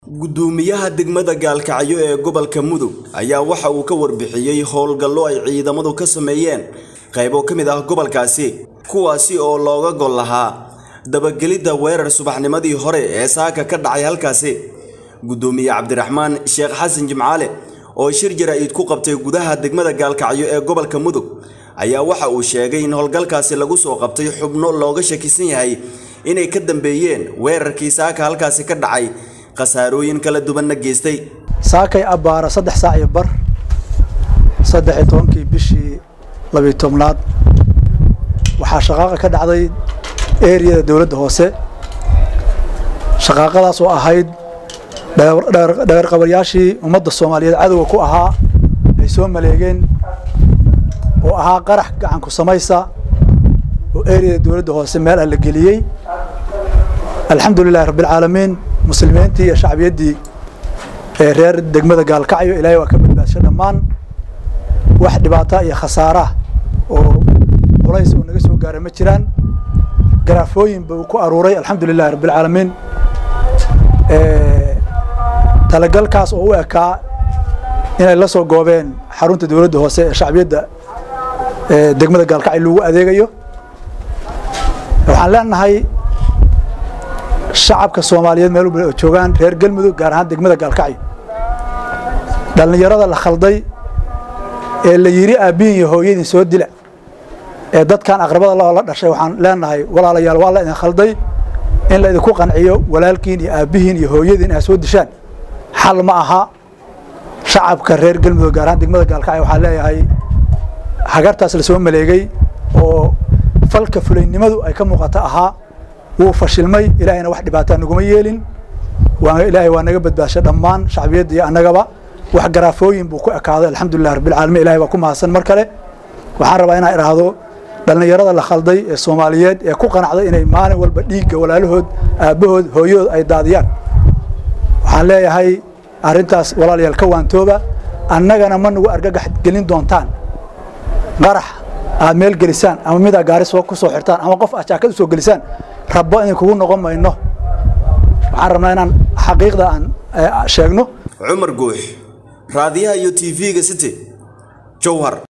gudoomiyaha degmada gaalkacyo ee gobolka mudug ayaa waxa uu ka warbixiyey howlgallo ay ciidamadu ka sameeyeen qaybo ka mid ah gobolkaasi kuwaasi oo looga gol lahaa dabagelidda weerar subaxnimadii hore ee saaka ka dhacay halkaasi gudoomiye cabdiraxmaan sheekh xasan jimcaale oo shir jaraa'id ku qabtay gudaha degmada gaalkacyo ee gobolka mudug ayaa waxa uu sheegay in howlgalkaasi lagu soo qabtay xubno looga shakisan yahay inay ka dambeeyeen weerarkii saaka halkaasi ka dhacay khasaarooyin kala duwanna geystay saakay abbaara saddex saac iyo bar saddex iyo tobankii bishii labiyo tobnaad waxaa shaqaaqa ka dhacday eriyada dowladda hoose shaqaaqadaas oo ahayd dhagarqabayaashii ummadda soomaaliyeed cadowga ku ahaa ay soo maleegeen oo ahaa qarax gacanku samaysa oo eriyada dowladda hoose meel ah la geliyey alxamdu lilahi rabbialcaalamiin muslimiintii iyo shacbiyaddii ee reer degmada gaalkacyo ilaahay waa ka badbaadsha dhammaan wax dhibaata iyo khasaarah oo culays oo naga soo gaara ma jiraan garaafooyin buu ku aruuray alxamdu lilahi rabbialcaalamiin talagalkaas oo u ekaa inay la soo goobeen xarunta dowladda hoose ee shacbiyadda degmada gaalkacyo lagu adeegayo waxaan leenahay shacabka soomaaliyeed meel walba oo joogaan reer galmudug gaar ahaan degmada gaalkacyo dhallinyarada la khalday ee la yidhi aabbihin iyo hooyadin soo dila ee dadkan aqrabada lahoo la dhashay waxaan leenahay walaalayaal waa la idin khalday in la idinku qanciyo walaalkiin iyo aabbihiin iyo hooyadiin inaad soo dishaan xal ma aha shacabka reer galmudug gaar ahaan degmada gaalkacyo waxaan leeyahay hagartaas lasoo maleegay oo falka fulaynimadu ay ka muuqata ahaa wuu fashilmay ilaahayna wax dhibaataa naguma yeelin ilaahay waa naga badbaashay dhammaan shacbiyadda iyo annagaba wax garaafooyin buu ku ekaaday alxamdulilah rabbilcaalamiin ilahay baa ku mahadsan mar kale waxaan rabaa inaan idhaahdo dhallinyarada la khalday ee soomaaliyeed ee ku qanacday inay maalin walba dhiigga walaalahood aabbahood hooyahood ay daadiyaan waxaan leeyahay arrintaas walaalayaal ka waantooba annagana ma nagu argagax gelin doontaan qarax aad meel gelisaan ama midaa gaari soo ku soo xirtaan ama qof aad jaakad u soo gelisaan rabbo idin kugu noqon mayno waxaan rabnaa inaan xaqiiqda aan sheegno cumar guux raadiyaha iyo tv-ga city jowhar